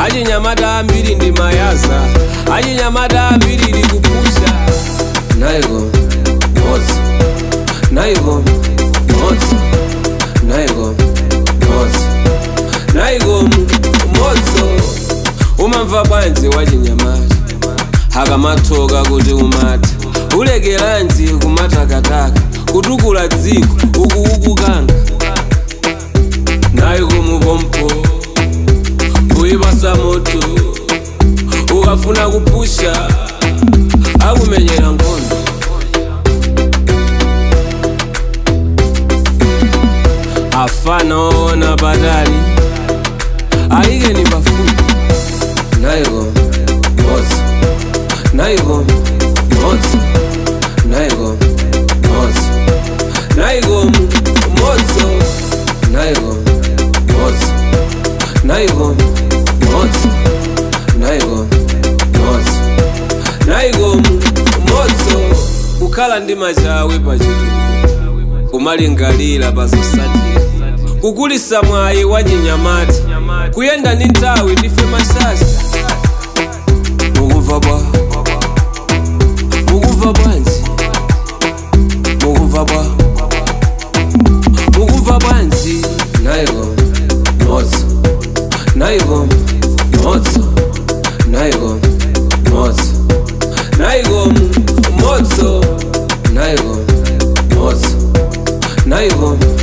achinyamata ambiri ndi mayaza achinyamata ambiri ndi kupusha naiko motsi naiko motsi naiko motsi naiko motso umamva bwanji wachinyamata akamathoka kuti umati ulekeranji kumatakataka kutukula dziko ukuukukanga naiko mupompo kuipasa moto ukafuna kupusha akumenyera nkhondo afana ona patali ayikeni pafupi naiko motsi naiko motsi naiko motsi naiko motso naiko motsi naiko motsi naiko motsi naiko motso kukhala ndi machawe pachituku kumalingalira pazosatira kukulisa mwayi wa chinyamata kuyenda ndi nthawi ndife masasa mukumva bwa mukumva bwanji mukumva bwa mukumva bwanji naiko motso naiko motso naiko motso naiko motso naiko motso naiko